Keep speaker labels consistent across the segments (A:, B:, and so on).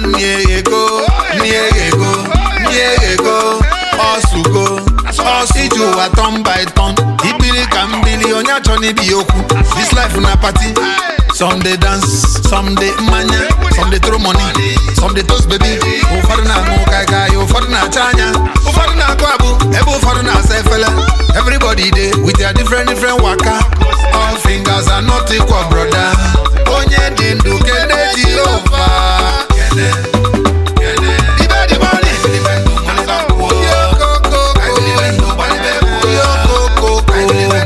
A: niego, niego, niego, osugo, osiju wa turn by turn. Ibili ka mbili, onye achọ n'ibi okwu. This life na party. Some dey dance, some dey mmanya, some dey throw money, some dey toast baby. Ụfọdụ na-aṅụ kaikai, ụfọdụ na-acha anya, ụfọdụ na-akụ abụ, ebe ụfọdụ na-asa efele. Everybody dey with their different different waka. All fingers are not equal, brother. Onye dị ndụ kene Jehova. Ibe dị money. Yo, ko, ko, ko. Yo, ko, ko, ko.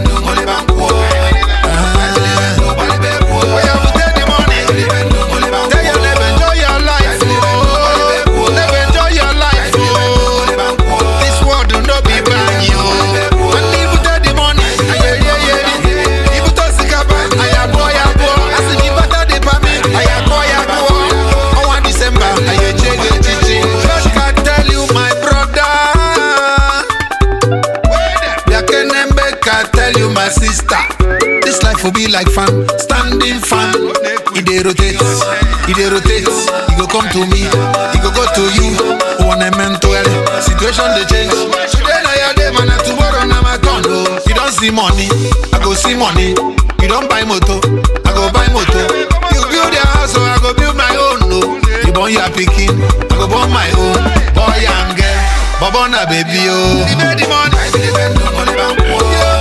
A: Oya, we take the money. Tell your neighbor, enjoy your life, oh. Neighbor, enjoy your life, oh. This world no be brand new. And if you take the money, aye, aye, aye. If you touch the cap, aye, abo, aye, abo. As if you better the permit, aye, abo, aye, abo. Oh, one December, aye, chege, chichi. God can tell you, my brother. Yakenembe can tell you, my sister. This life will be like fan, standing fan. It dey rotate, it dey rotate. It go come to me, it go go to you. One mental situation dey change. Today na your day, man, and tomorrow na my turn. Oh, you don see money, I go see money. You don buy motor, I go buy motor. You build your house, so I go build my own. No, you born your pikin, I go born my own. Boy and girl, bobo na baby oh. The money, the money, the money,